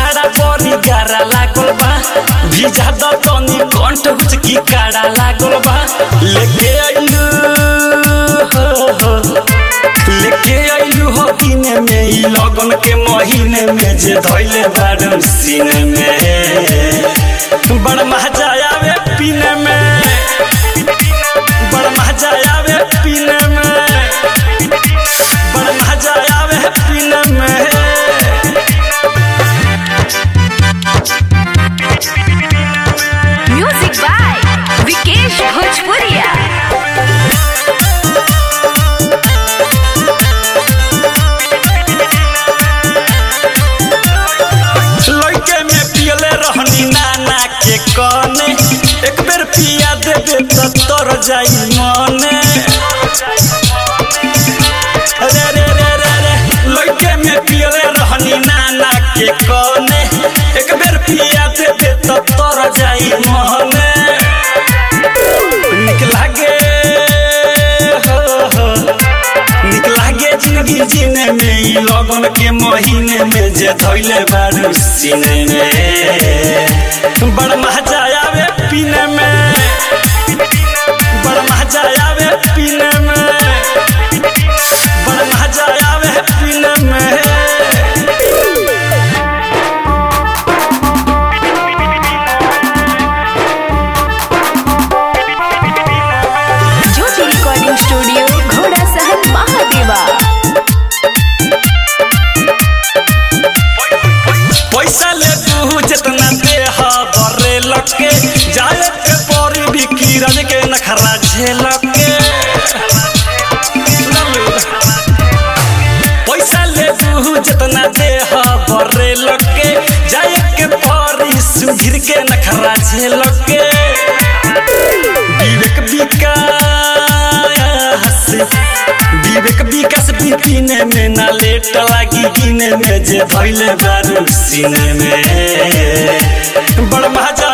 जाड़ा बड़ी गारा लागल बा भिजा द तनी कंठ कुछ की काड़ा लागल बा लेके आइलू हो हो लेके आइलू हो दिने में ई लगन के महीने में जे धइले बारू सीने में बड़ मजा आवे पीने में बड़ मजा आवे पीने में बड़ मजा आवे पीने में म्यूजिक बाय विकेश भोजपुरिया लइके में पियले रहनी नाना के कने एक बेर पिया देबे त तर जाई मने रे रे रे रे रे लइके में पियले रहनी नाना के कने एक बेर पिया देबे त तर जाई मने निक लागे हो हो निक लागे जिंदगी जीने में ई लगन के महीने में जे धइले बारू सीने में बड़ मजा आवे पीने में बड़ मजा आवे पीने में बड़ मजा आवे पीने में ज्योति रिकॉर्डिंग स्टूडियो घोड़ा सहन महादेवा पैसा ले तू जितना दे बरे लके जाए के परी भी किरण के नखरा झेलक के पैसा ले तू जितना दे बरे लके जाए के परी सुधीर के नखरा झेलक के विवेक विकास विवेक विकास बिपिने में ना लेट लागी गिने में जे धैले बारू सीने में बड़ मजा